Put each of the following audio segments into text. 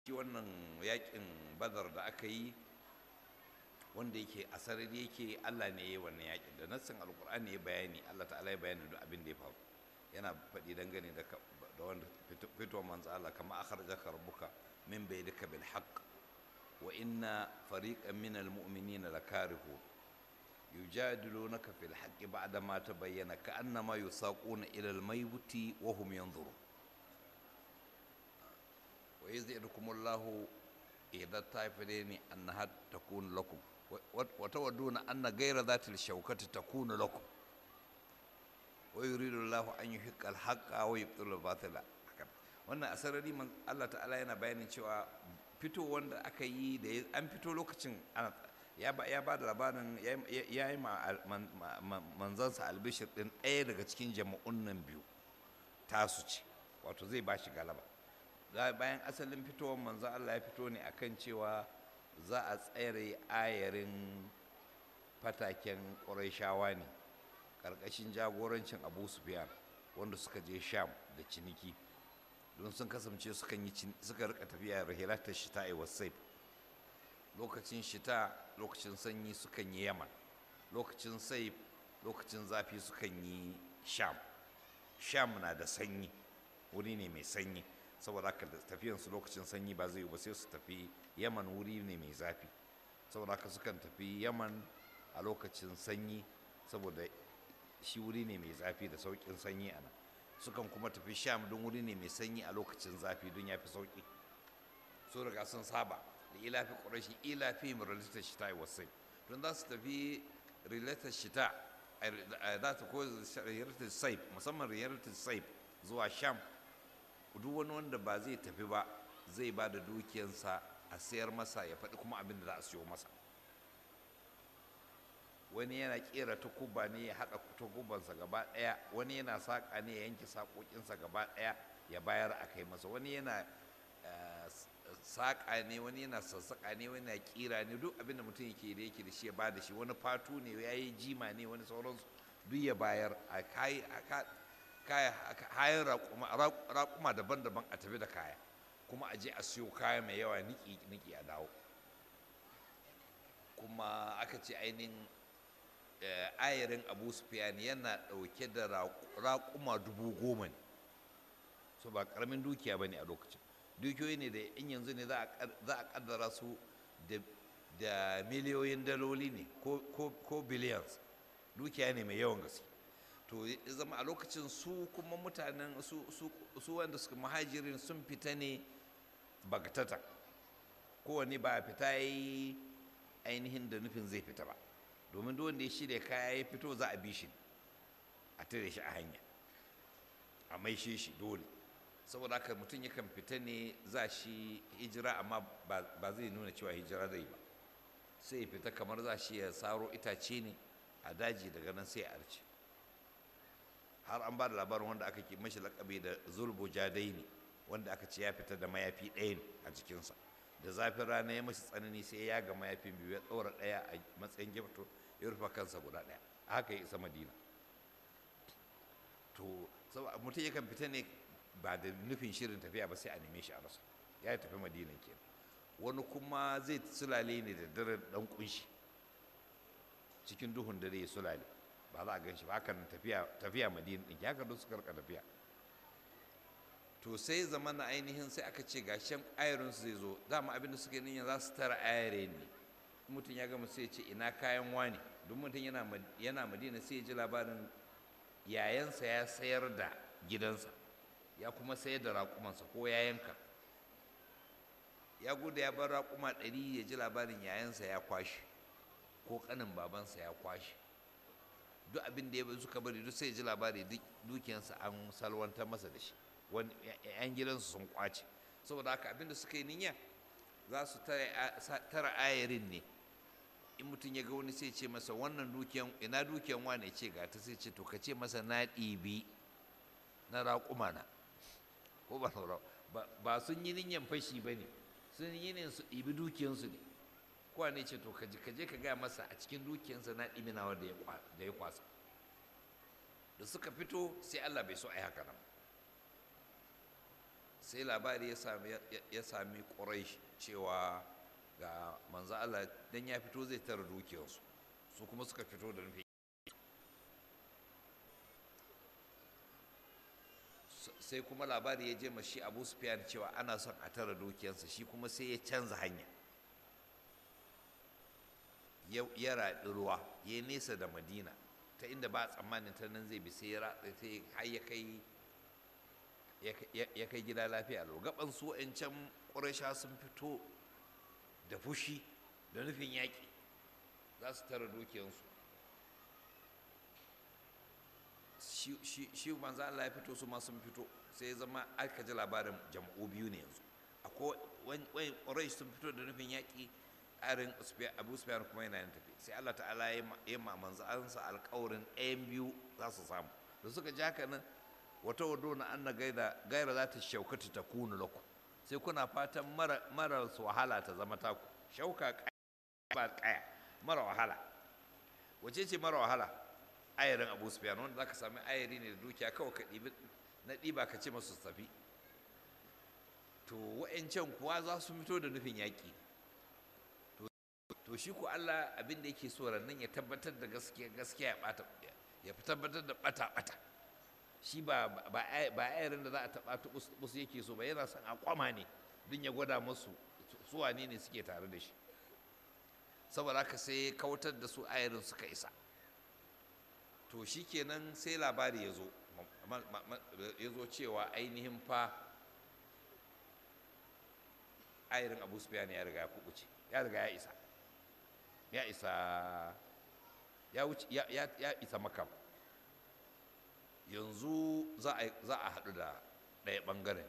wannan yakin badar da aka yi wanda yake a sarari yake Allah ne ya yi wannan yakin da nassin alkur'ani ya bayani Allah ta'ala ya bayani duk abin da ya faru yana faɗi dangane da da wanda fitowar manzo Allah kama akhrajaka rabbuka min baydika bil haqq wa inna fariqan min al mu'minina lakarihu yujadilunaka fil haqqi ba'da ma tabayyana ka'annama yusaquna ila al maybuti wa hum yanzurun ويزيدكم الله إذا الطائفتين أنها تكون لكم وتودون أن غير ذات الشوكة تكون لكم ويريد الله أن يحق الحق ويبطل الباطل wannan asarari Allah ta'ala yana bayanin cewa fito wanda aka yi da an fito lokacin ya ba da labarin ya yi manzansa albishir din ɗaya daga cikin jama'un nan biyu tasu ce wato zai ba shi galaba bayan asalin fitowar manzo Allah ya fito ne akan cewa za a tsere ayarin fataken ƙurayshawa ne ƙarƙashin jagorancin abu sufyan wanda suka je sham da ciniki don sun kasance sukan yi suka rika tafiya rahilatar shita a wasaif lokacin shita lokacin sanyi sukan yi yaman lokacin saif lokacin zafi sukan yi sham sham na da sanyi wuri ne mai sanyi saboda haka tafiyansu lokacin sanyi ba zai yi ba sai su tafi yaman wuri ne mai zafi saboda haka sukan tafi yaman a lokacin sanyi saboda shi wuri ne mai zafi da sauƙin sanyi a nan sukan kuma tafi sham don wuri ne mai sanyi a lokacin zafi don ya fi sauƙi so riga sun saba da ilafi ƙwarashi ilafi mai relatar shita a wasai don za su tafi relatar shita za ta ko relatar saif musamman relatar saif zuwa sham duk wani wanda ba zai tafi ba zai ba da dukiyansa a sayar masa ya faɗi kuma abin da za a siyo masa wani yana ƙera takuba ne ya haɗa takubansa gaba ɗaya wani yana saƙa ne ya yanke saƙoƙinsa gaba ɗaya ya bayar a kai masa wani yana saƙa ne wani yana sassaƙa ne wani yana ƙira ne duk abin da mutum yake da yake da shi ya ba da shi wani fatu ne ya yi jima ne wani sauransu duk ya bayar a kayan raƙuma daban-daban a tafi da kaya kuma a je a siyo kaya mai yawa niki a dawo kuma aka ce ainihin ayarin abu sufyan yana ɗauke da raƙuma dubu goma ne so ba ƙaramin dukiya ba ne a lokacin dukiyoyi ne da in yanzu ne za a ƙaddara su da miliyoyin daloli ne ko billions dukiya ne mai yawan gaske to zama a lokacin su kuma mutanen su wanda suka mahajirin sun fita ne bagatata kowane ba a fita yi ainihin da nufin zai fita ba domin duk wanda ya shirya kaya ya fito za a bi shi a tare shi a hanya a maishe shi dole saboda haka mutum yakan fita ne za shi hijira amma ba zai nuna cewa hijira zai ba sai ya fita kamar za shi ya saro itace ne a daji daga nan sai a arce har an ba da labarin wanda aka ke mashi lakabi da zulbu jadaini wanda aka ce ya fita da mayafi ɗaya ne a jikinsa da zafin rana ya mashi tsanani sai ya ga mayafin biyu ya ɗaura ɗaya a matsayin gifto ya rufe kansa guda ɗaya a haka ya isa madina to mutum yakan fita ne ba da nufin shirin tafiya ba sai a neme shi a rasa ya tafi madina ke wani kuma zai sulale ne da dare dan kunshi cikin duhun dare ya sulale ba za a gan shi ba hakan tafiya tafiya madina ɗin ya don suka rika tafiya to sai zama na ainihin sai aka ce gashin ayarinsu zai zo dama abinda suka yi niyyar za su tara ayare ne mutum ya gama sai ce ina kayan wani don mutum yana madina sai ya ji labarin yayansa ya sayar da gidansa ya kuma sayar da raƙumansa ko ya yanka ya gudu ya bar raƙuma ɗari ya ji labarin yayansa ya kwashe ko ƙanin babansa ya kwashe duk abin da ya suka bari duk sai ya ji labari dukiyansa an salwantar masa da shi wani yan gidansu sun kwace saboda haka abin da suka yi niyya za su tara ayarin ne in mutum ya ga wani sai ce masa wannan dukiyan ina dukiyan wane ce ga ta sai ce to ka ce masa na ɗibi na raƙuma na ko ba ba sun yi niyyar fashi ba ne sun yi ne su ɗibi dukiyansu ne kowa ne ce to ka je ka gaya masa a cikin dukiyansa na ɗibi nawa da ya kwasa da suka fito sai Allah bai so a yi haka nan sai labari ya sami ya sami quraish cewa ga manzo Allah dan ya fito zai tara dukiyarsu su kuma suka fito da nufin sai kuma labari ya je ma shi abu sufyan cewa ana son a tara dukiyarsa shi kuma sai ya canza hanya ya raɗi ruwa ya nesa da madina ta inda ba tsammanin ta nan zai bi sai ya ratsa ta har ya kai ya kai gida lafiya lau gaban su can ƙurasha sun fito da fushi da nufin yaƙi za su tara dukiyarsu shi manzo Allah ya fito su ma sun fito sai ya zama aka ji labarin jam'u biyu ne yanzu akwai wani ƙurai sun fito da nufin yaƙi arin abu sufyan kuma yana yin tafi sai Allah ta'ala ya yi ma manzo ansa alƙawarin ɗayan biyu za su samu da suka ji haka nan wata wado na an na gaida gaira za ta shaukata ta kunu laku sai kuna fatan mara su wahala ta zama taku shauka ba kaya mara wahala wace ce mara wahala ayarin abu sufyan wanda za ka sami ayari ne da dukiya kawai ka ɗibi na ɗiba ka ce masu tafi to wa'ancan kuwa za su fito da nufin yaƙi to shi ku Allah abin da yake so rannan ya tabbatar da gaskiya gaskiya ya bata ya tabbatar da bata bata shi ba ba ayarin da za a taba tubus tubus yake so ba yana son a kwama ne don ya gwada musu su wane ne suke tare da shi saboda haka sai kautar da su ayarin suka isa to shikenan sai labari ya zo ya zo cewa ainihin fa ayarin abu sufyan ya riga ya kubuce ya riga ya isa ya isa ya wuce ya ya isa makam yanzu za a za a haɗu da ɗaya ɓangaren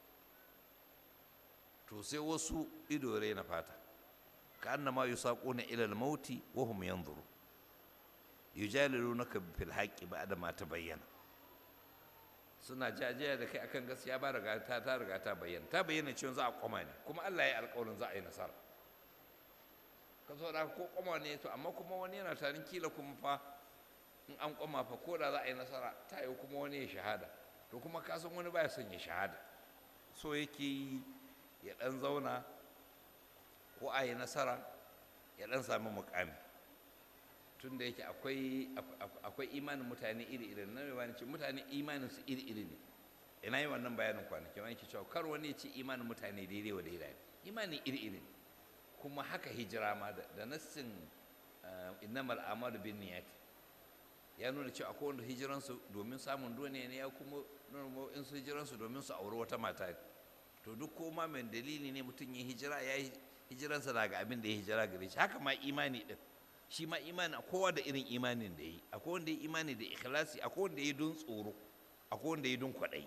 to sai wasu ido na fata ka annama yusaquna ila al-mauti wa hum yanzuru yujalilunaka fil haqqi ba'da ma tabayyana suna jajaya da kai akan gaskiya ba riga ta ta riga ta bayyana ta bayyana cewa za a koma ne kuma Allah ya alƙawarin za a yi nasara ka so da ko koma ne to amma kuma wani yana tarin kila kuma fa in an koma fa ko da za a yi nasara ta yi kuma wani ya shahada to kuma ka san wani baya son ya shahada so yake yi ya dan zauna ko a yi nasara ya dan sami mukami tun da yake akwai akwai imanin mutane iri-iri na mai ce mutane imanin su iri-iri ne ina yi wannan bayanin kwanaki wani ke cewa kar wani ya ce imanin mutane daidai wa daidai imanin iri-iri ne kuma haka hijira ma da nassin innamal amalu bin niyati ya nuna cewa akwai wanda hijiransu domin samun duniya ne ya kuma nuna in su hijiransu domin su auri wata mata to duk ko ma mai dalili ne mutum ya hijira ya yi hijiransa daga abin da ya hijira gare shi haka ma imani din shi ma imani kowa da irin imanin da yi akwai wanda ya imani da ikhlasi akwai wanda ya don tsoro akwai wanda ya don kwaɗayi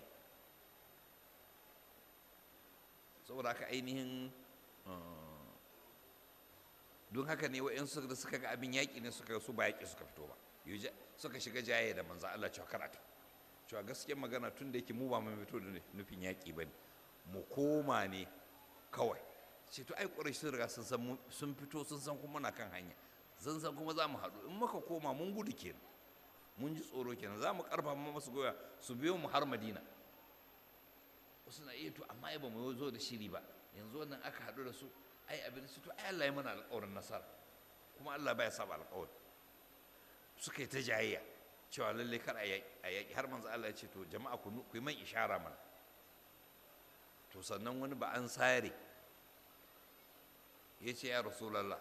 saboda haka ainihin don haka ne wa'yansu da suka ga abin yaƙi ne suka su ba yaƙi suka fito ba suka shiga jaye da manzo Allah cewa karata cewa gaskiyar magana tun da yake mu ba mu fito da nufin yaƙi ba ne mu koma ne kawai ce to ai ƙwarai sun riga sun san sun fito sun san kuma na kan hanya zan san kuma za mu haɗu in muka koma mun gudu kenan mun ji tsoro kenan za mu ƙarfafa masu goya su biyo mu har madina wasu na iya to amma ai ba mu zo da shiri ba yanzu wannan aka haɗu da su ai abin su to ai Allah ya mana alƙawarin nasara kuma Allah baya saba alƙawari suka yi ta jayayya cewa lalle kar a yaƙi har manzo Allah ya ce to jama'a ku yi man ishara mana to sannan wani ba an sare ya ce ya rasulallah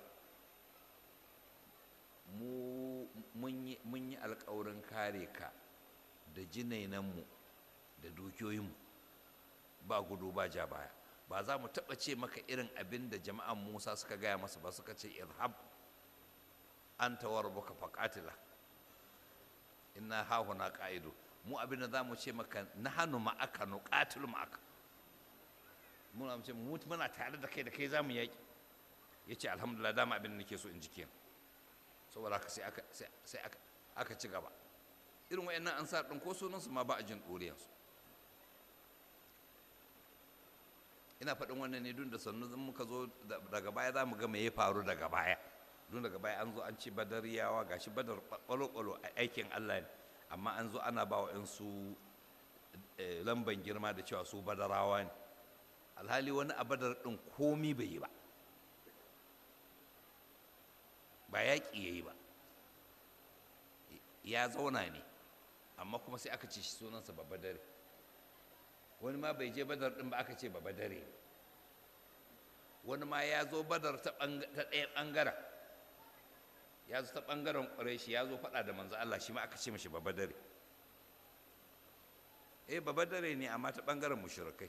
mu mun yi alƙawarin kare ka da jinainanmu da dukiyoyinmu ba gudu ba ja baya ba za mu taɓa ce maka irin abin da jama'an musa suka gaya masa ba suka ce irhab an tawar baka faƙatila inna hahuna ƙa'idu mu abin da za mu ce maka na hannu ma'aka nu ƙatilu ma'aka muna ce mu muna tare da kai da kai za mu yaƙi ya ce alhamdulillah dama abin da nake so in ji kenan saboda haka sai aka sai aka ci gaba irin wayannan ansar ɗin ko sunansu ma ba a jin ɗoriyansu ina faɗin wannan ne dun da sannu zan muka zo daga baya za mu ga me ya faru daga baya dun daga baya an zo an ci badariyawa gashi badar ɓalo-ɓalo a aikin Allah ne amma an zo ana ba wa su lamban girma da cewa su badarawa ne alhali wani a badar ɗin komi bai yi ba ba yaƙi ya yi ba ya zauna ne amma kuma sai aka ce shi sunansa babba dare wani ma bai je badar ɗin ba aka ce babba dare wani ma ya zo badar ta ɗaya ɓangaren ya zo ta ɓangaren ƙwarai shi ya zo faɗa da manzo Allah shi ma aka ce mashi babba dare eh babba dare ne amma ta ɓangaren mushrikai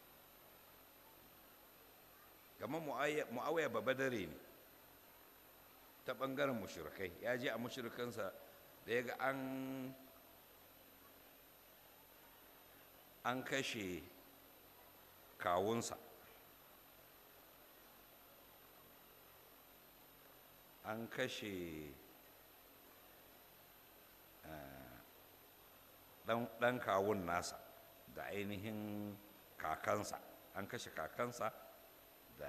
kamar mu'awiya babba dare ne ta ɓangaren mushrikai ya je a mushrikansa da ya ga an an kashe kawunsa an kashe ɗan kawun nasa da ainihin kakansa an kashe kakansa da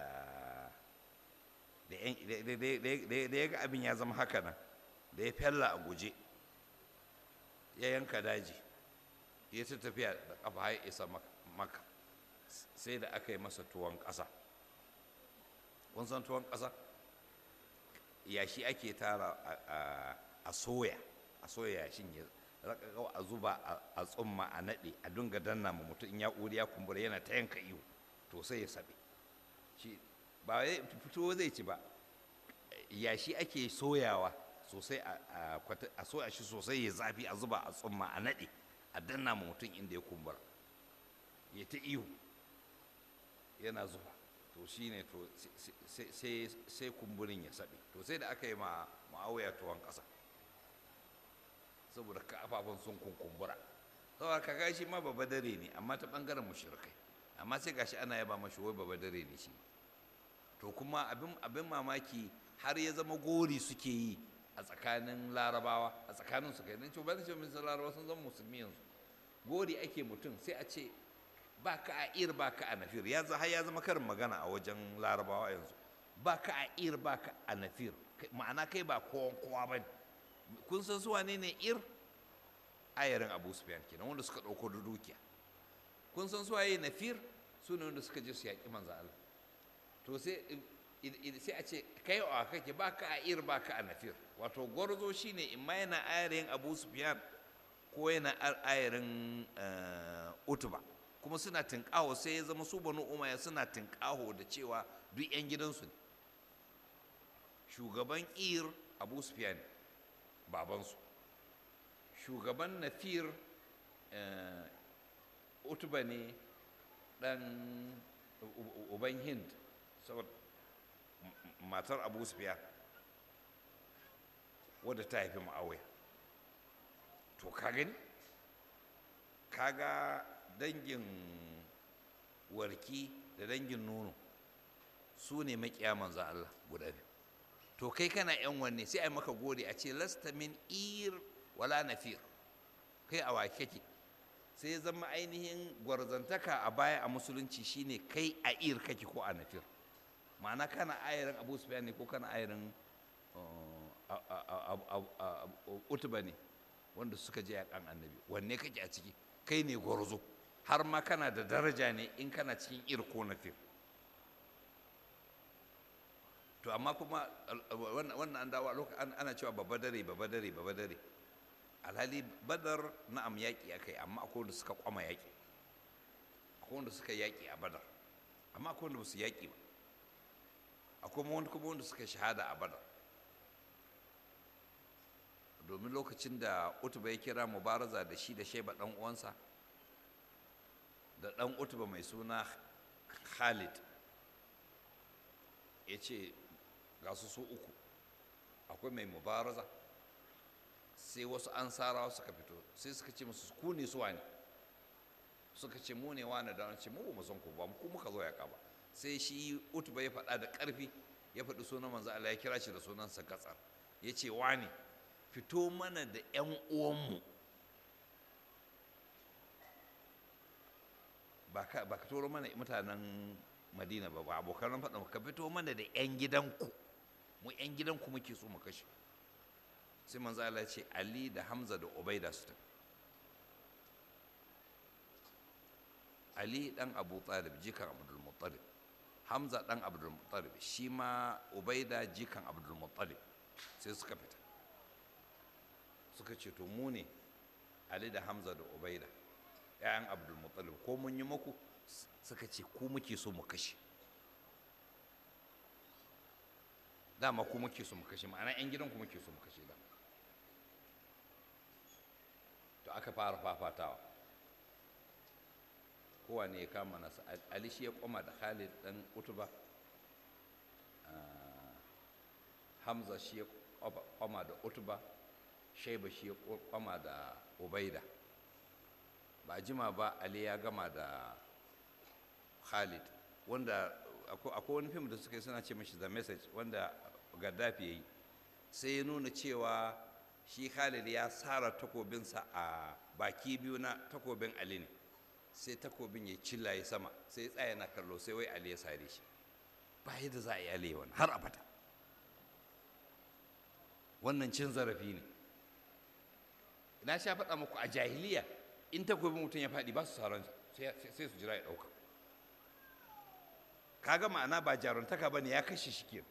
da ya ga abin ya zama haka nan da ya fella a guje ya yanka daji ya ta tafiya da ƙafa ya isa maka sai da aka yi masa tuwon ƙasa kun san tuwon ƙasa yashi ake tara a soya a soya yashin ya raka a zuba a tsumma a naɗe a dunga danna ma mutum in ya ƙuri ya kumbura yana ta yanka iyo to sai ya saɓe shi ba fito zai ci ba yashi ake soyawa sosai a soya shi sosai ya zafi a zuba a tsumma a naɗe a danna ma mutum inda ya kumbura ya ta iyo yana zuba to shi ne to sai kumburin ya saɓe to sai da aka yi ma ma'auya tuwon ƙasa saboda kafafun sun kunkumbura saboda ka gashi ma baba dare ne amma ta ɓangaren mushrikai amma sai gashi ana yaba mashi wai baba dare ne shi to kuma abin abin mamaki har ya zama gori suke yi a tsakanin larabawa a tsakanin su kai dan cewa ba ce musu larabawa sun zama musulmi yanzu gori ake mutum sai a ce ba ka a ir ba ka a nafir ya har ya zama karin magana a wajen larabawa yanzu ba ka a ir ba ka a nafir ma'ana kai ba kowan kowa ba kun san su wane ne ir ayarin abu sufyan kenan wanda suka ɗauko da dukiya kun san su waye nafir su ne wanda suka je su yaƙi manzo Allah to sai sai a ce kai a kake ba ka a ir ba ka a nafir wato gwarzo shine in ma yana ayarin abu sufyan ko yana ayarin utuba kuma suna tinƙaho sai ya zama su banu umaya suna tinƙaho da cewa duk 'yan gidansu ne shugaban ir abu sufyan babansu shugaban nafir utuba ne ɗan uban hind saboda matar abu sufyan wadda ta haifi ma'awai to ka gani kaga dangin warki da dangin nono su ne makiya manzan Allah guda biyu to kai kana yan wanne sai a maka gode a ce lasta min ir wala nafir kai a wake kake sai zama ainihin gwarzantaka a baya a musulunci shine kai a ir kake ko a nafir ma'ana kana ayarin abu sufyan ne ko kana ayarin utuba ne wanda suka je yakan annabi wanne kake a ciki kai ne gwarzo har ma kana da daraja ne in kana cikin ir ko nafir to amma kuma wannan an dawo ana cewa babba dare babba dare babba dare alhali badar na'am yaƙi aka yi amma akwai wanda suka kwama yaƙi akwai wanda suka yaƙi a badar amma akwai wanda ba su yaƙi ba akwai wanda kuma wanda suka shahada a badar domin lokacin da utuba ya kira mubaraza da shi da shaiba ɗan uwansa da ɗan utuba mai suna khalid ya ce ga su su uku akwai mai mubaraza sai wasu ansarawa suka fito sai suka ce musu ku ne suwa ne suka ce mu ne wani da ce mu ba mu san ku ba ku muka zo ya ba sai shi utuba ya faɗa da ƙarfi ya faɗi sunan manzo Allah ya kira shi da sunansa gatsar ya ce wani fito mana da ƴan uwanmu ba ka ba ka turo mana mutanen madina ba ba abokan faɗa ka fito mana da ƴan gidanku mu ƴan gidanku muke so mu kashe sai manzo Allah ya ce Ali da Hamza da Ubaida su tafi ali dan abu talib jikan abdul muttalib hamza dan abdul muttalib shi ma ubaida jikan abdul muttalib sai suka fita suka ce to mu ne ali da hamza da ubaida ‘ya'yan abdul muttalib ko mun yi maku suka ce ku muke so mu kashe dama ku muke so mu kashe ma'ana 'yan gidan ku muke so mu kashe da to aka fara fafatawa kowane ya kama nasa ali shi ya koma da khalid dan utuba hamza shi ya koma da utuba shaiba shi ya koma da ubaida ba jima ba ali ya gama da khalid wanda akwai wani fim da suka yi suna ce mashi the message wanda gaddafi ya yi sai ya nuna cewa shi khalid ya sara takobinsa a baki biyu na takobin ali ne sai takobin ya cilla ya sama sai ya tsaya na kallo sai wai ali ya sare shi ba yadda za a yi ali wani har abada wannan cin zarafi ne na sha faɗa muku a jahiliya in takobin mutum ya faɗi ba su sauran sai su jira ya ɗauka kaga ma'ana ba jaruntaka ba ne ya kashe shi ke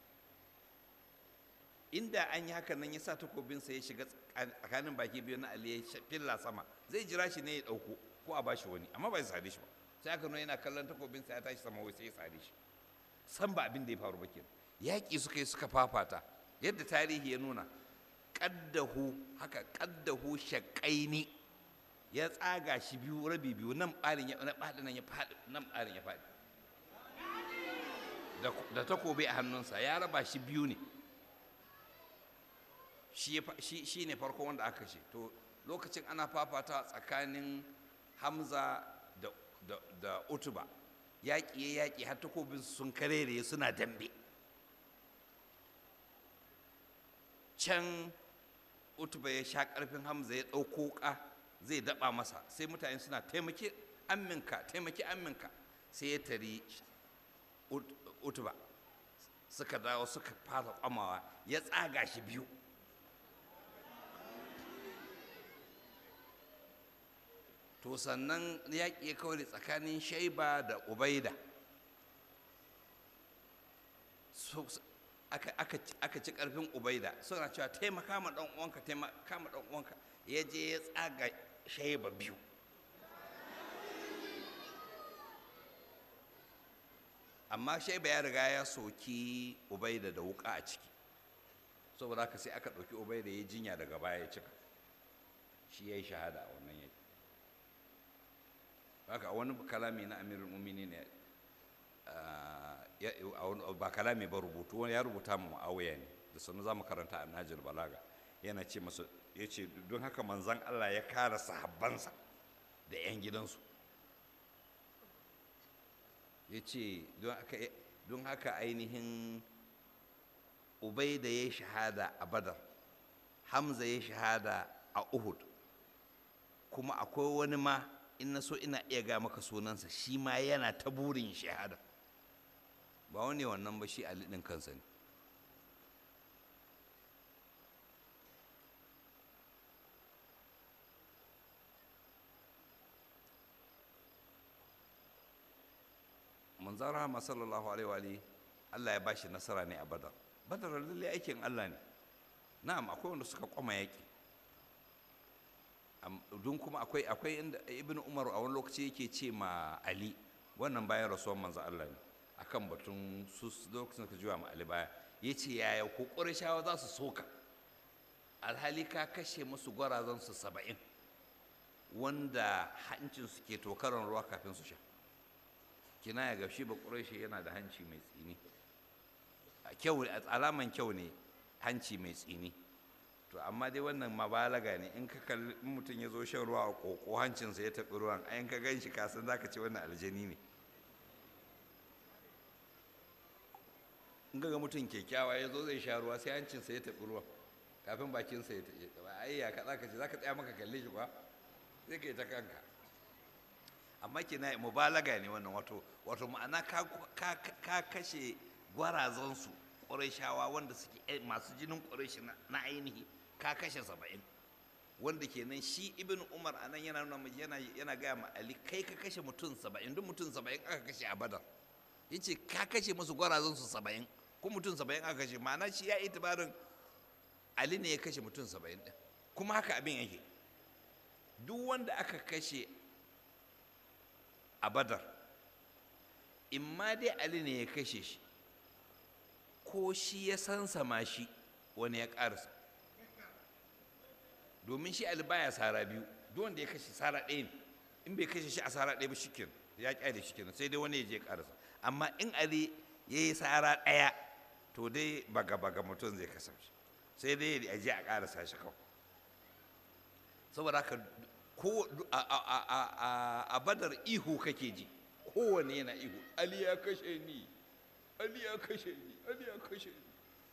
inda an yi hakan nan ya sa takobinsa ya shiga tsakanin baki biyu na ali ya filla sama zai jira shi ne ya ɗauko ko a bashi wani amma ba ya sare shi ba sai aka nuna yana kallon takobinsa ya tashi sama wai sai ya sare shi san ba abin da ya faru ba kenan yaƙi suka yi suka fafata yadda tarihi ya nuna ƙaddahu haka ƙaddahu shaƙaini ya tsaga shi biyu rabi biyu nan ɓarin ya na ɓarin nan ya faɗi nan ɓarin ya faɗi da takobi a hannunsa ya raba shi biyu ne shi ne farko wanda aka ce to lokacin ana fafata tsakanin hamza da utuba yaƙi ya yaƙi har takobin sun karere suna dambe can utuba ya sha ƙarfin hamza ya ɗauko ƙa zai daɓa masa sai mutane suna taimaki amminka taimaki amminka sai ya tari utuba suka dawo suka fara kwamawa ya tsaga shi biyu to sannan yaƙi ya kawai tsakanin shaiba da ubaida aka ci ƙarfin ubaida suna cewa taimaka ma ɗan uwanka taimaka ma ɗan uwanka ya je ya tsaga shaiba biyu amma shaiba ya riga ya soki ubaida da wuka a ciki saboda haka sai aka ɗauki ubaida ya jinya daga baya ya cika shi ya yi shahada a wannan yaki haka a wani kalami na amirul mumini ne ba kalami ba rubutu wani ya rubuta mu ma'awuya ne da sanu za mu karanta a najil balaga yana ce masu ya ce don haka manzan allah ya kara sahabbansa da 'yan gidansu ya ce don haka ainihin ubai da ya shahada a badar hamza ya shahada a uhud kuma akwai wani ma in na so ina iya ga maka sunansa shi ma yana ta burin shahada ba wani wannan ba shi alidin kansa ne manzan rahama sallallahu alaihi wa Allah ya bashi nasara ne a badar badar lalle aikin Allah ne na'am akwai wanda suka kwama yaki don kuma akwai akwai inda ibn umar a wani lokaci yake ce ma ali wannan bayan rasuwar manzan Allah ne akan batun su lokacin ka juwa ma ali baya ya ce yaya ko ƙurashawa za su soka alhali ka kashe musu gwarazan su saba'in wanda hancin su ke tokaran ruwa kafin su sha kina ya gashi ba ƙurashi yana da hanci mai tsini kyau alaman kyau ne hanci mai tsini to amma dai wannan mabalaga ne in ka kalli mutum ya zo shan ruwa a koko hancinsa ya taɓi ruwan ayin ka gan shi kasan za ka ce wannan aljani ne in ga mutum kyakkyawa ya zo zai sha ruwa sai hancinsa ya taɓi ruwan kafin bakinsa ya taɓi ai ya ka zaka ce za ka tsaya maka kalle shi ba sai ka yi ta kanka amma kina mubalaga ne wannan wato wato ma'ana ka kashe gwarazansu ƙurashawa wanda suke masu jinin ƙurashi na ainihi ka kashe saba'in wanda kenan shi ibn umar a nan yana nuna yana yana gaya ma ali kai ka kashe mutum saba'in duk mutum saba'in aka kashe a badar yace ka kashe musu gwarazan su saba'in ko mutum saba'in aka kashe ma'ana shi ya itibarin ali ne ya kashe mutum saba'in din kuma haka abin yake duk wanda aka kashe a badar in ma dai ali ne ya kashe shi ko shi ya sansama shi wani ya ƙarasa domin shi ali baya sara biyu duk wanda ya kashe sara ɗaya ne in bai kashe shi a sara ɗaya ba shikin ya ƙyale shikin sai dai wani ya je ƙarasa amma in ali ya yi sara ɗaya to dai baga baga mutum zai kasance sai dai ya je a ƙarasa shi kawai saboda haka ko a badar ihu kake ji kowane yana ihu ali ya kashe ni ali ya kashe ni ali ya kashe ni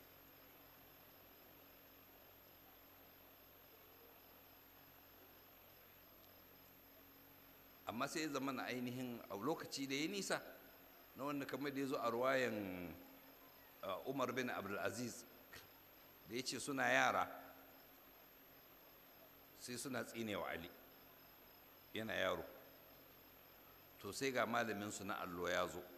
amma sai ya zama na ainihin a lokaci da ya nisa na wanda kamar da ya zo a ruwayan umar bin abdulaziz da ya ce suna yara sai suna tsinewa ali yana yaro to sai ga malaminsu na allo ya zo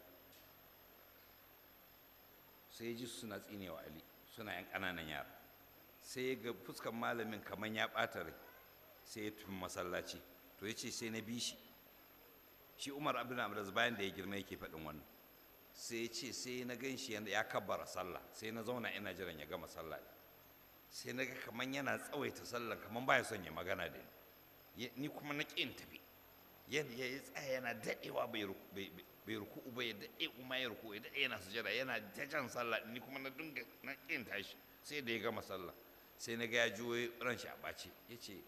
sai ya ji suna tsinewa ali suna yan ƙananan yara sai ya ga fuskan malamin kamar ya ɓata rai sai ya tun masallaci to ya ce sai na bi shi shi umar abin amras bayan da ya girma yake faɗin wannan sai ya ce sai na gan shi ya kabbara sallah sai na zauna ina jiran ya gama sallah sai na ga kamar yana tsawaita sallah kamar baya son ya magana da ni ni kuma na ƙin tafi yadda ya tsaya yana daɗewa bai ruku'u ba ya daɗe kuma ya ruku ya daɗe yana sujada yana jajan sallah ni kuma na dinga na ƙin tashi sai da ya gama sallah sai na ga ya juyo ran shi a ɓace ya ce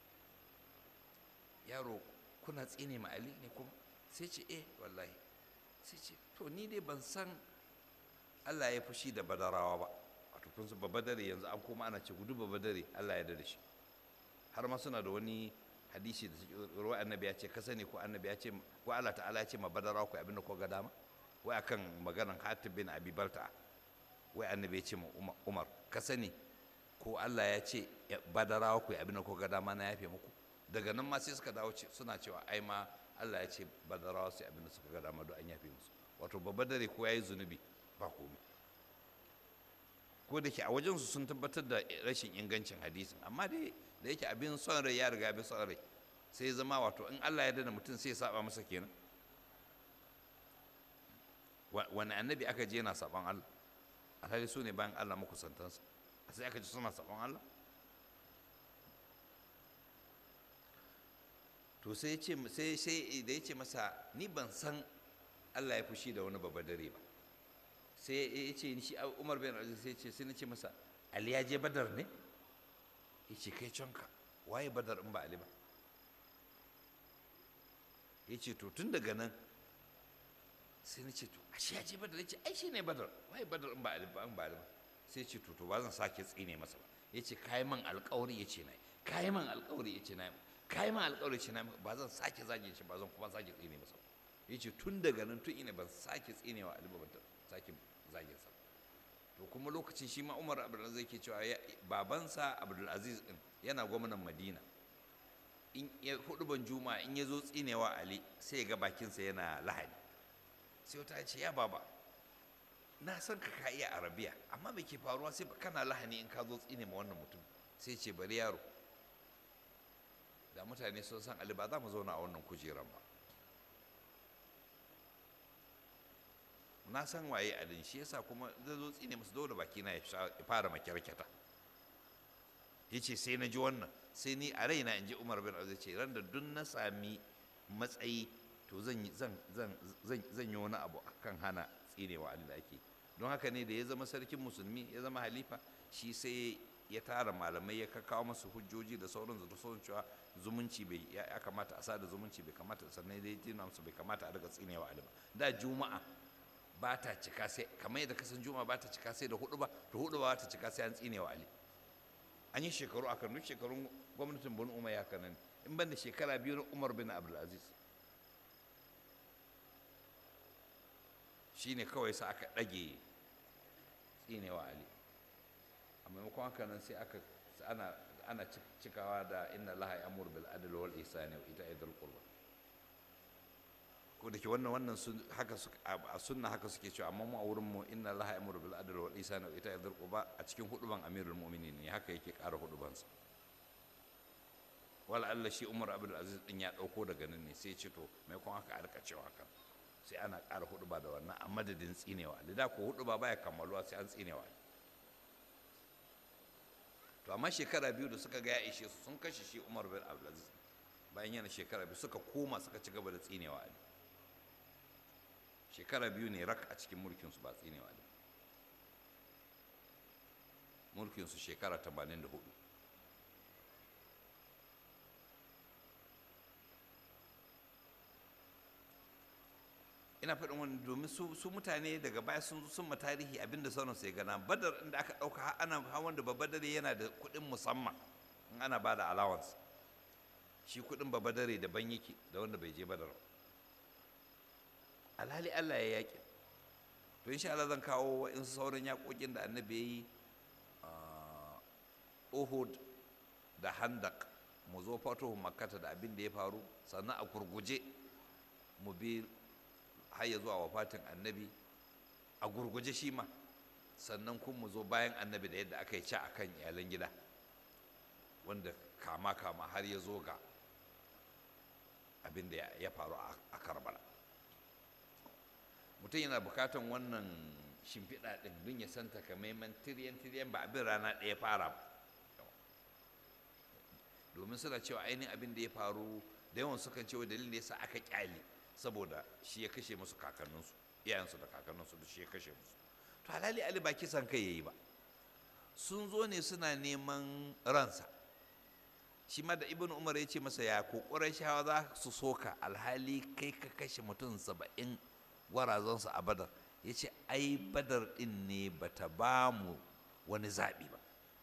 yaro kuna tsine ma ali ne kuma sai ce eh wallahi sai ce to ni dai ban san Allah ya fushi da badarawa ba wato kun san babadare yanzu an koma ana ce gudu babadare Allah ya da shi har ma suna da wani hadisi da ruwa annabi ya ce ka sani ko annabi ya ce ko Allah ta'ala ya ce ma badarawa ku abin da ko ga dama wai akan maganan Hatib bin Abi Balta wai annabi ya ce ma Umar ka sani ko Allah ya ce badarawa ku abin da ko ga dama na yafe muku daga nan ma sai suka dawo suna cewa ai ma Allah ya ce badarawa su abin da suka ga dama don an yafe musu wato babba dare ko yayi zunubi ba komai ko da ke a wajensu sun tabbatar da rashin ingancin hadisin amma dai da yake abin son rai ya riga abin son rai sai zama wato in Allah ya dana mutum sai ya saba masa kenan wani annabi aka je yana saban Allah alhali su ne bayan Allah makusantansa sai aka ji suna saban Allah to sai ce sai sai da ya ce masa ni ban san Allah ya fushi da wani babba dare ba sai ya ce shi Umar bin Aziz sai ce sai na ce masa Ali ya je Badar ne ya ce kai canka waye Badar in ba Ali ba ya ce to tun daga nan sai na ce to ashe ya je Badar ya ce ai shi ne Badar waye Badar in ba Ali ba in ba Ali ba sai ce to to ba zan sake tsine masa ba ya ce kayi man alƙawari ya ce na yi kayi man alƙawari ya ce na yi kayi man alƙawari ce na ba zan sake zage shi ba zan kuma sake tsine masa ya ce tun daga nan tun ina ban sake tsinewa Ali ba ban sake zage sa to kuma lokacin shi ma Umar Abdulaziz ke cewa babansa Abdulaziz din yana gwamnan Madina in ya hudu ban juma in ya zo tsinewa Ali sai ya ga bakinsa yana lahani sai wata ce ya baba na san ka ka iya arabiya amma me ke faruwa sai kana lahani in ka zo tsine ma wannan mutum sai ce bari yaro da mutane sun san ali ba za mu zauna a wannan kujeran ba na san waye alin shi yasa kuma zai zo tsine masu dole baki na ya fara makyarkyata ya ce sai na ji wannan sai ni a raina in ji umar bin azu ce ran da duk na sami matsayi to zan yi wani abu kan hana tsinewa ali da ake don haka ne da ya zama sarkin musulmi ya zama halifa shi sai ya tara malamai ya kawo masu hujjoji da sauran da sauran cewa zumunci bai ya kamata a sada zumunci bai kamata sannan dai tina musu bai kamata a daga tsinewa ali ba da juma'a ba ta cika sai kamar yadda kasan juma'a ba ta cika sai da hudu ba to hudu ba ta cika sai an tsinewa ali an yi shekaru a kan duk shekarun gwamnatin bin umar ya kanan in ban da shekara biyu na umar bin abdulaziz shine kawai sa aka ɗage tsinewa ali a maimakon haka nan sai aka ana ana cikawa da inna laha ya'muru bil adli wal ihsani wa ita'i dhil qurba ko da ke wannan wannan sun haka a sunna haka suke cewa amma mu a wurin mu inna laha ya'muru bil adli wal ihsani wa ita'i dhil qurba a cikin huduban amirul mu'minin ne haka yake ƙara hudubansa wala Allah shi Umar Abdul Aziz din ya dauko daga nan ne sai ce to mai kun haka arka cewa haka sai ana ƙara huduba da wannan a madadin tsinewa da ko huduba baya kammaluwa sai an tsinewa to amma shekara biyu da suka ga ya ishe su sun kashe shi Umar bin Abdul Aziz bayan yana shekara biyu suka koma suka ci gaba da tsinewa Ali shekara biyu ne rak a cikin mulkin su ba tsinewa Ali mulkin su shekara 84 ina faɗin wani domin su mutane daga baya sun sun ma tarihi abinda sauran sai gana badar inda aka ɗauka har ana hawan da babadare yana da kuɗin musamman in ana ba da allowance shi kuɗin babadare daban yake da wanda bai je badar alhali Allah ya yaƙi to insha Allah zan kawo in sauran yaƙoƙin da annabi ya yi Uhud da Handak mu zo fatuhu makkata da abin da ya faru sannan a gurguje mu bi har ya zuwa wafatin annabi a gurguje shi ma sannan kun mu zo bayan annabi da yadda aka yi ci a kan iyalan gida wanda kama kama har ya zo ga abin da ya faru a karbala mutum yana bukatan wannan shimfiɗa ɗin don ya san takamaiman tiriyan tiriyan ba abin rana ɗaya fara ba domin suna cewa ainihin abin da ya faru da yawan sukan cewa dalilin da ya sa aka kyale saboda shi ya kashe musu kakanninsu iyayensu da kakanninsu da shi ya kashe musu to halali ali ba kisan kai yayi ba sun zo ne suna neman ransa shi ma da ibn umar ya ce masa ya kokurar shawa za su soka alhali kai ka kashe mutum saba'in gwarazansu a badar ya ce ai badar din ne bata ba mu wani zaɓi ba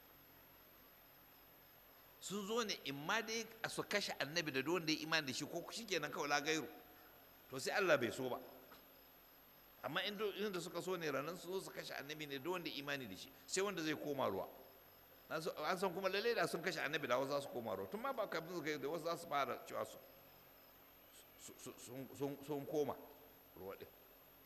sun zo ne in ma dai a su kashe annabi da wanda ya imani da shi ko shi kenan kawai lagairu to sai Allah bai so ba amma inda suka so ne ranar su zo su kashe annabi ne da wanda imani da shi sai wanda zai koma ruwa an san kuma lalle da sun kashe annabi da wasu za su koma ruwa tun ma ba kafin su kai da wasu za su fara cewa su sun koma ruwa ɗin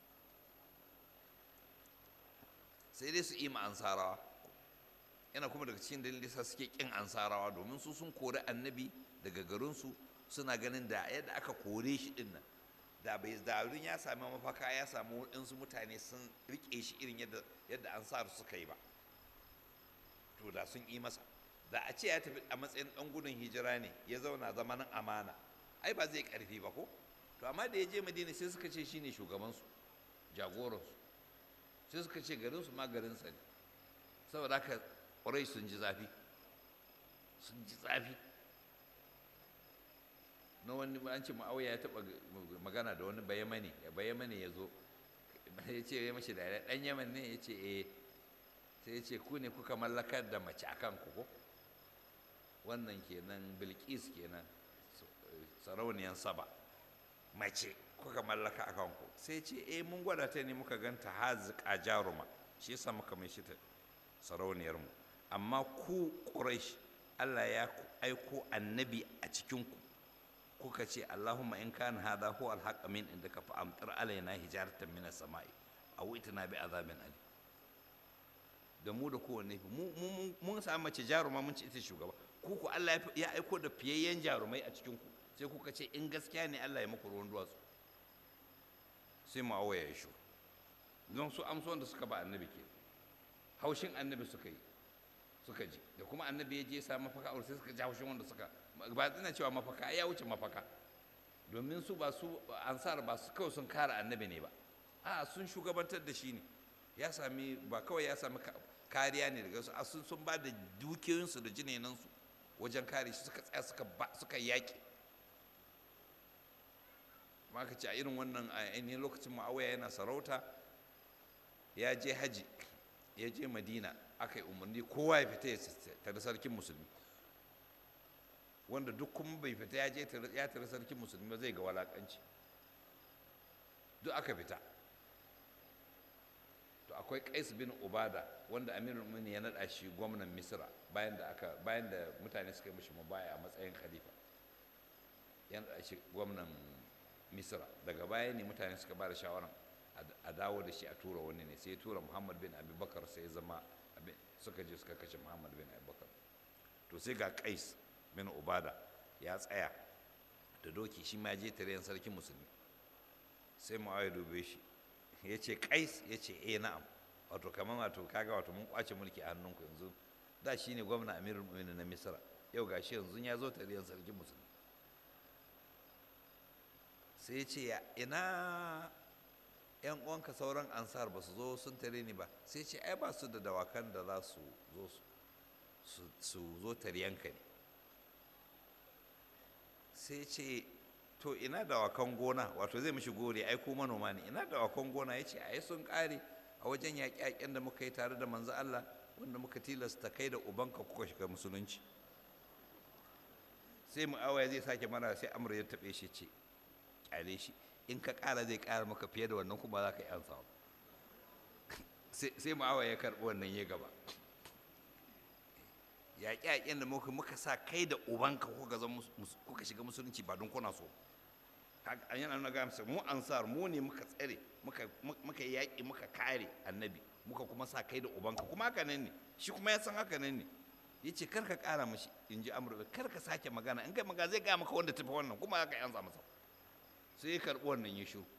sai dai su ima ansarawa yana kuma daga cikin dalilin da suke kin ansarawa domin su sun kori annabi daga garinsu suna ganin da yadda aka kore shi din nan da bai zarun ya sami mafaka ya samu waɗansu mutane sun riƙe shi irin yadda yadda ansar suka yi ba to da sun yi masa da a ce ya tafi a matsayin ɗan gudun hijira ne ya zauna zamanin amana ai ba zai ƙarfi ba ko to amma da ya je madina sai suka ce shine shugabansu jagoransu sai suka ce garinsu ma garinsa ne saboda haka ƙwarai sun ji zafi sun ji zafi na wani an ce ma'auya ya taɓa magana da wani bayamani ya bayamani ya zo ya ce ya mashi da ɗan yaman ne ya ce eh sai ya ce ku ne kuka mallakar da mace a kan ku wannan kenan bilkis kenan sarauniyan saba mace kuka mallaka a kanku sai ce eh mun gwada ta ne muka ganta hazika jaruma shi yasa muka mai shi ta sarauniyarmu amma ku ƙuraish Allah ya aiko annabi a cikinku kuka ce Allahumma in kana hadha huwa al-haqq min indaka fa amtir alaina hijaratan min as-sama'i aw itina bi azabin ali da mu da kowanne mu mun samu mace jaruma mun ci ita shugaba ku ku Allah ya aiko da fiyayyen jarumai a cikin ku sai kuka ce in gaskiya ne Allah ya muku ruwan duwatsu sai mu awaya ya shu don su amsuwan da suka ba annabi ke haushin annabi suka yi suka ji da kuma annabi ya je ya samu mafaka aure sai suka ji haushin wanda suka ba ina cewa mafaka ya wuce mafaka domin su ba su ansar ba su kawai sun kare annabi ne ba a sun shugabantar da shi ne ya sami ba kawai ya sami kariya ne daga su a sun sun ba da dukiyoyinsu da jinenansu wajen kare shi suka tsaya suka ba suka yaƙi ma ka ce a irin wannan a ainihin lokacin ma'awaya yana sarauta ya je haji ya je madina aka yi umarni kowa ya fita ya tare sarkin musulmi wanda duk kuma bai fita ya je ya tare sarkin musulmi ba zai ga walakanci duk aka fita to akwai qais bin ubada wanda amirul mu'minin ya nada shi gwamnan misra bayan da aka bayan da mutane suka yi mishi mubaya a matsayin khalifa ya nada shi gwamnan misra daga baya ne mutane suka ba da shawaran a dawo da shi a tura wani ne sai ya tura muhammad bin abubakar sai ya zama suka je suka kashe muhammad bin abubakar to sai ga qais bin ubada ya tsaya da doki shi ma je tare sarkin musulmi sai mu'awiya dube shi ya ce kais ya ce eh na'am wato kamar wato kaga wato mun kwace mulki a hannunku yanzu da shi ne gwamna amirul mu'minin na misra yau gashi yanzu ya zo tare sarkin musulmi sai ya ce ya ina yan uwanka sauran ansar ba su zo sun tare ni ba sai ce ai ba su da dawakan da za su zo su zo taryanka ne sai ce to ina dawakan gona wato zai mishi gori ai ko manoma ne ina dawakan gona ya ce ai sun kare a wajen yaƙe-yaƙen da muka yi tare da manzo Allah wanda muka tilasta kai da ubanka kuka shiga musulunci sai mu'awaya zai sake mana sai amur ya taɓe shi ce kyale shi in ka ƙara zai ƙara maka fiye da wannan kuma za ka yi ansa sai mu'awaya ya karɓi wannan ya gaba yaƙe-yaƙen da muka muka sa kai da ubanka kuka shiga musulunci ba don kuna so an yana na gamsa mu ansar mu ne muka tsare muka yaƙi muka kare annabi muka kuma sa kai da ubanka kuma haka nan ne shi kuma ya san haka nan ne ya ce kar ka ƙara mashi in ji amurka kar ka sake magana in kai magana zai gaya maka wanda tafi wannan kuma haka yan masa sai ya karɓi wannan ya shiru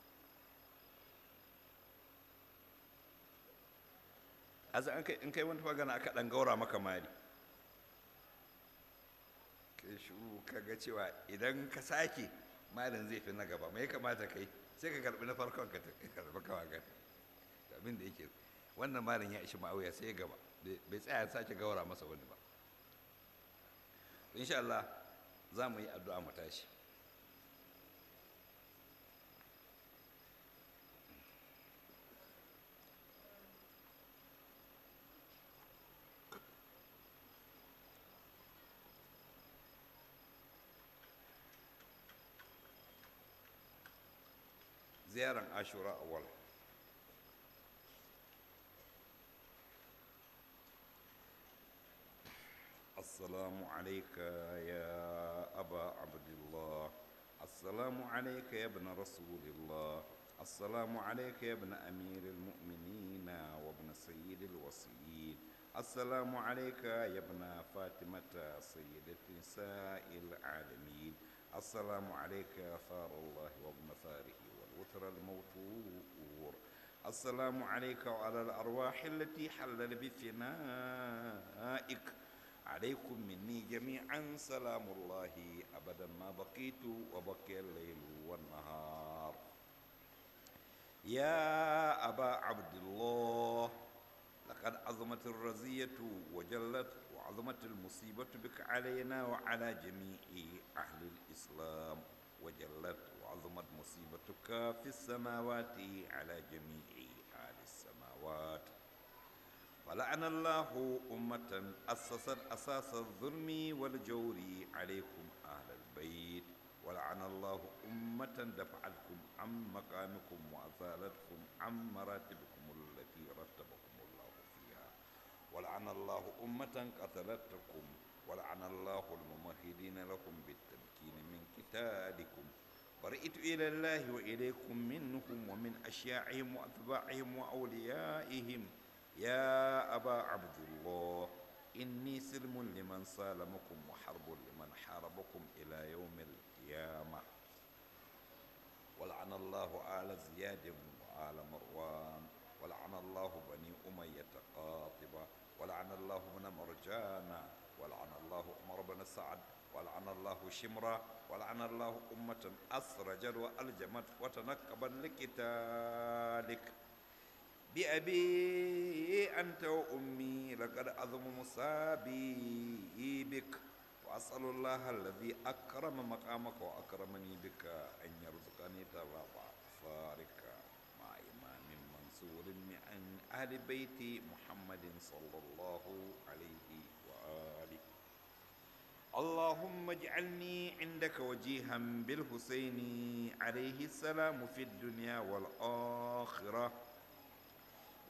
aza in kai wani magana aka ɗan gaura maka mari kai shuru ka ga cewa idan ka sake malin zai fi na gaba mai kamata kai sai ka karbi na farkon ka karbi kawa ga abin da yake wannan malin ya ishi ma'auya sai ya gaba bai tsaya sake gaura masa wani ba insha Allah za mu yi addu'a mu tashi ziyaran ashura awal السلام عليك يا أبا عبد الله السلام عليك يا ابن رسول الله السلام عليك يا ابن أمير المؤمنين وابن سيد الوصيين السلام عليك يا ابن فاطمة سيدة نساء العالمين السلام عليك يا ثار الله وابن ثاره والوتر الموتور السلام عليك وعلى الأرواح التي حلل بفنائك عليكم مني جميعا سلام الله أبدا ما بقيت وبقي الليل والنهار يا أبا عبد الله لقد عظمت الرزية وجلت وعظمت المصيبة بك علينا وعلى جميع أهل الإسلام وجلت وعظمت مصيبتك في السماوات على جميع أهل السماوات ولعن الله أمة أسست أساس الظلم والجور عليكم أهل البيت ولعن الله أمة دفعتكم عن مقامكم وأزالتكم عن مراتبكم التي رتبكم الله فيها ولعن الله أمة قتلتكم ولعن الله الممهدين لكم بالتمكين من قتالكم برئت إلى الله وإليكم منهم ومن أشياعهم وأتباعهم وأوليائهم يا أبا عبد الله إني سلم لمن سالمكم وحرب لمن حاربكم إلى يوم القيامة ولعن الله آل زياد وآل مروان ولعن الله بني أمية قاطبة ولعن الله ابن مرجان ولعن الله عمر بن سعد ولعن الله شمرة ولعن الله أمة أسرجت وألجمت وتنكبت لقتالك بأبي أنت وأمي لقد أظم مصابي بك وأسأل الله الذي أكرم مقامك وأكرمني بك أن يرزقني تبع فارك مع إمام منصور من أهل بيت محمد صلى الله عليه وآله اللهم اجعلني عندك وجيها بالحسين عليه السلام في الدنيا والآخرة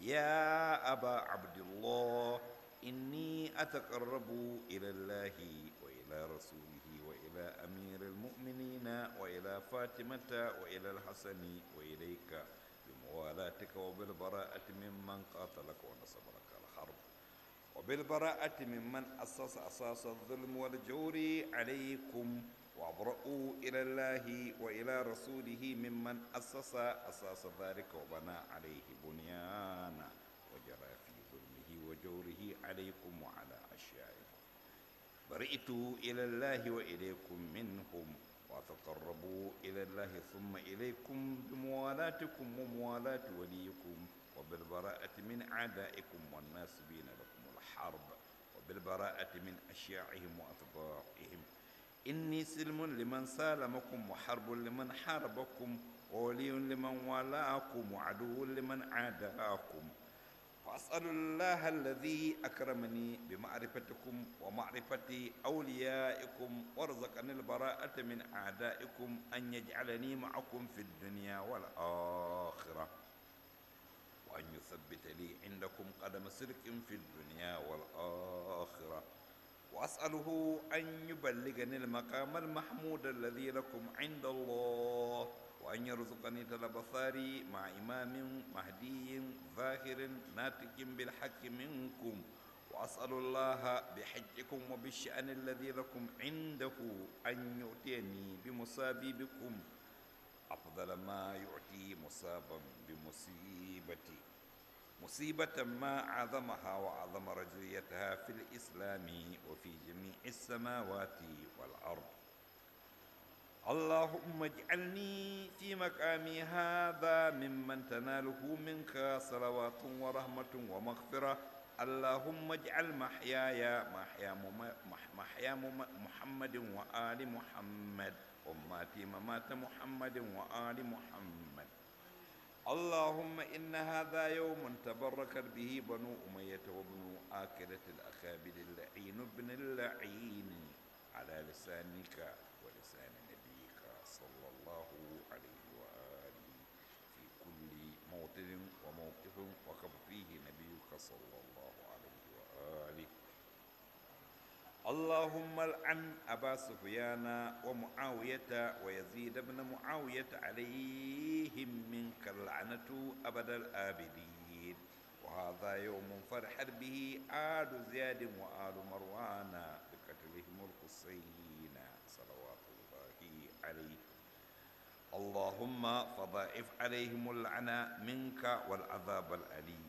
يا أبا عبد الله إني أتقرب إلى الله وإلى رسوله وإلى أمير المؤمنين وإلى فاطمة وإلى الحسن وإليك بموالاتك وبالبراءة ممن قاتلك ونصب لك الحرب وبالبراءة ممن أسس أساس الظلم والجور عليكم وأبرأوا إلى الله وإلى رسوله ممن أسس أساس ذلك وبنى عليه بنيانا وجرى في ظلمه وجوره عليكم وعلى أشيائكم برئت إلى الله وإليكم منهم وتقربوا إلى الله ثم إليكم بموالاتكم وموالاة وليكم وبالبراءة من أعدائكم والناسبين لكم الحرب وبالبراءة من أشياعهم وأتباعهم إني سلم لمن سالمكم وحرب لمن حاربكم وولي لمن والاكم وعدو لمن عاداكم وأسأل الله الذي أكرمني بمعرفتكم ومعرفة أوليائكم وارزقني البراءة من أعدائكم أن يجعلني معكم في الدنيا والآخرة وأن يثبت لي عندكم قدم صدق في الدنيا والآخرة وأسأله أن يبلغني المقام المحمود الذي لكم عند الله وأن يرزقني طلب ثاري مع إمام مهدي ظاهر ناطق بالحق منكم وأسأل الله بحجكم وبالشأن الذي لكم عنده أن يؤتيني بمصابي بكم أفضل ما يعطي مصابا بمصيبتي مصيبة ما عظمها وعظم رجليتها في الإسلام وفي جميع السماوات والأرض اللهم اجعلني في مقامي هذا ممن تناله منك صلوات ورحمة ومغفرة اللهم اجعل محياي محيا محيا محمد وآل محمد وماتي ممات محمد وآل محمد اللهم إن هذا يوم تبركت به بنو أمية وابن آكلة الأخابر اللعين ابن اللعين على لسانك ولسان نبيك صلى الله عليه وآله في كل موطن وموقف وقف فيه نبيك صلى الله عليه وآله اللهم العن أبا سفيان ومعاوية ويزيد بن معاوية عليهم منك اللعنة أبد الآبدين وهذا يوم فرحت به آل زياد وآل مروان بقتلهم الحسين صلوات الله عليه اللهم فضائف عليهم اللعنة منك والعذاب الأليم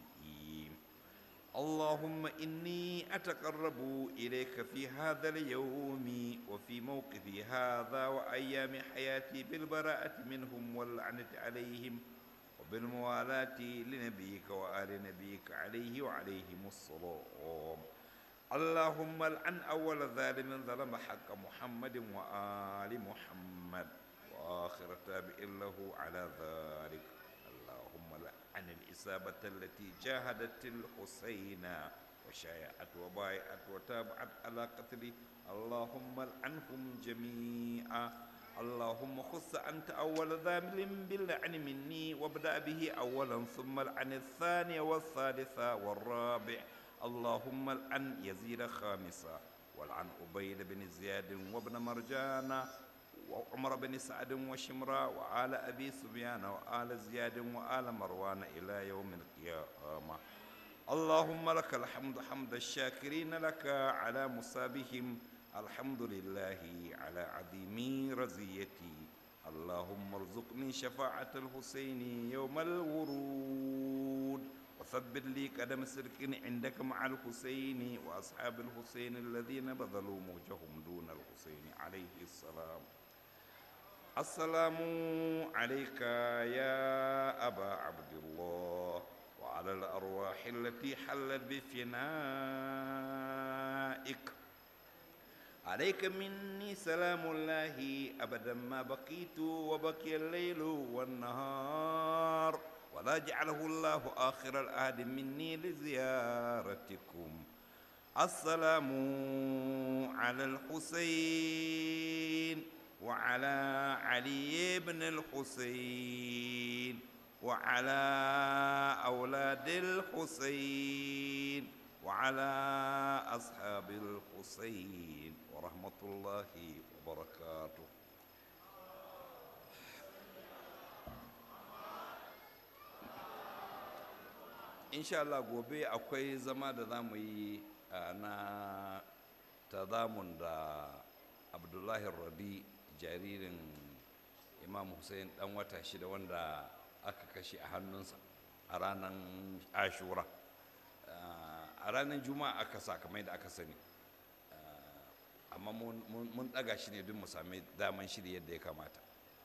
اللهم إني أتقرب إليك في هذا اليوم وفي موقفي هذا وأيام حياتي بالبراءة منهم واللعنة عليهم وبالموالاة لنبيك وآل نبيك عليه وعليهم الصلاة اللهم العن أول ظالم ظلم حق محمد وآل محمد وآخر تابع له على ذلك اللهم لعن الإصابة التي جاهدت الحسين وشايعت وبايعت وتابعت على قتله اللهم لعنهم جميعا اللهم خص أنت أول ذامل باللعن مني وابدأ به أولا ثم لعن الثاني والثالثة والرابع اللهم لعن يزيد خامسا والعن أبيد بن زياد وابن مرجان وعمر بن سعد وشمرا وآل أبي سفيان وآل زياد وآل مروان إلى يوم القيامة اللهم لك الحمد حمد الشاكرين لك على مصابهم الحمد لله على عظيم رزيتي اللهم ارزقني شفاعة الحسين يوم الورود وثبت لي قدم سرك عندك مع الحسين وأصحاب الحسين الذين بذلوا موجهم دون الحسين عليه السلام السلام عليك يا أبا عبد الله وعلى الأرواح التي حلت بفنائك عليك مني سلام الله أبدا ما بقيت وبقي الليل والنهار ولا جعله الله آخر العهد مني لزيارتكم السلام على الحسين وعلى علي بن الحسين وعلى أولاد الحسين وعلى أصحاب الحسين ورحمة الله وبركاته insha Allah gobe akwai zama da za mu yi na tazamun da abdullahi rabi jaririn imam hussein dan wata shida wanda aka kashe a hannunsa a ranar ashura a ranar juma'a aka sa kamar da aka sani amma mun ɗaga shi ne don mu sami daman shiri yadda ya kamata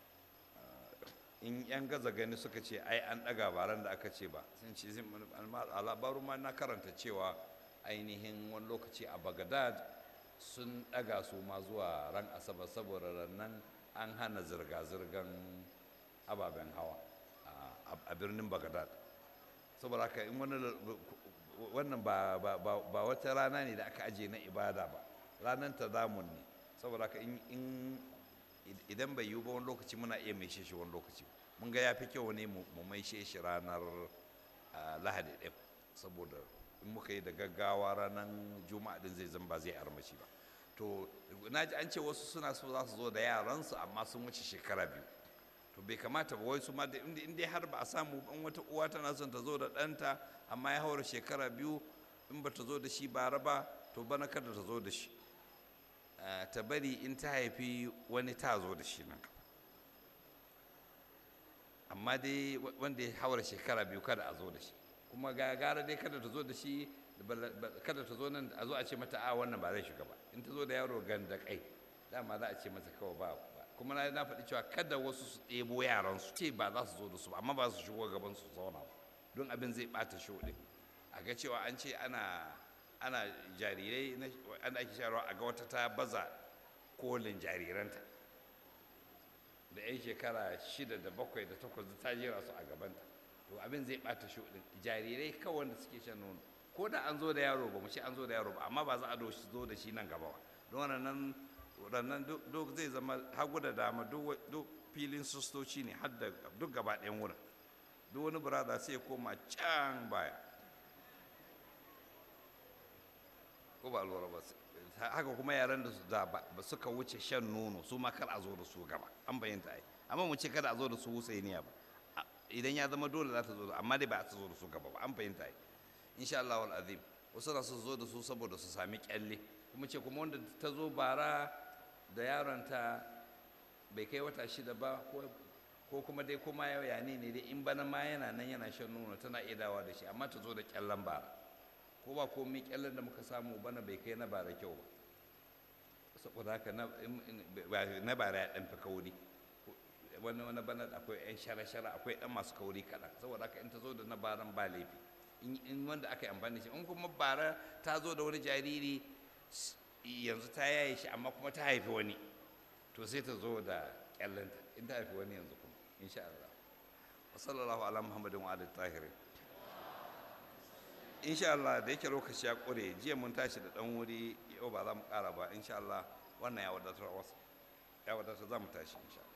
in yan gaza gani suka ce ai an ɗaga baran da aka ce ba sun ce a labaru ma na karanta cewa ainihin wani lokaci a bagadad sun ɗaga su ma zuwa ran asabar saboda nan an hana zirga-zirgan ababen hawa a birnin bagadad saboda haka in wannan ba wata rana ne da aka aje na ibada ba ranar ta zamun ne saboda haka in idan bai yiwu ba wani lokaci muna iya mai shi wani lokaci mun ga ya fi kyau ne mu mai shi ranar lahadi ɗin saboda in muka yi da gaggawa ranar juma'a din zai zan ba zai armashi ba to na ji an ce wasu suna so za su zo da yaransu amma sun wuce shekara biyu to bai kamata ba wai su ma in dai har ba a samu ban wata uwa tana son ta zo da ɗanta amma ya haura shekara biyu in ba ta zo da shi bara ba to bana kada ta zo da shi ta bari in ta haifi wani ta zo da shi nan amma dai wanda ya haura shekara biyu kada a zo da shi kuma gara dai kada ta zo da shi kada ta zo nan a zo a ce mata a wannan ba zai shiga ba in ta zo da yaro ganda kai dama za a ce mata kawai ba kuma na na faɗi cewa kada wasu su ɗebo yaran su ce ba za su zo da su amma ba su shigo gaban su zauna ba don abin zai ɓata shi ɗin a ga cewa an ce ana ana jarirai ana ake shayarwa a ga wata ta baza kolin jariranta da 'yan shekara shida da bakwai da takwas ta jera su a gabanta to abin zai bata shuɗin jarirai kawai wanda suke shan nono ko da an zo da yaro ba mu ce an zo da yaro ba amma ba za a zo da shi nan gaba ba don wannan wannan duk zai zama hagu da dama duk filin sistoci ne har da duk gaba ɗayan wurin duk wani brother sai ya koma can baya ko ba lura ba haka kuma yaran da su da ba suka wuce shan nono su ma kar a zo da su gaba an bayyanta ai amma mu ce kada a zo da su husainiya ba idan ya zama dole za ta zo amma dai ba a ta zo da su gaba ba an fahimta ai insha Allah wal azim wasu na su zo da su saboda su sami kyalle kuma ce kuma wanda ta zo bara da yaronta bai kai wata shida ba ko kuma dai kuma yau ya ne ne dai in bana ma yana nan yana shan nono tana iya dawa da shi amma ta zo da kyallen bara ko ba komai kyallen da muka samu bana bai kai na bara kyau ba saboda haka na bara ya ɗan fi kauri wani wani bana akwai yan shara-shara akwai ɗan masu kauri kaɗan saboda haka in ta zo da na baran ba laifi in wanda aka yi amfani da shi in kuma bara ta zo da wani jariri yanzu ta yaye shi amma kuma ta haifi wani to sai ta zo da kyallanta in ta haifi wani yanzu kuma insha Allah wa sallallahu ala muhammadin wa alihi tahirin insha Allah da yake lokaci ya ƙure jiya mun tashi da ɗan wuri yau ba za mu ƙara ba insha Allah wannan ya wadatar wasu ya wadatar za mu tashi insha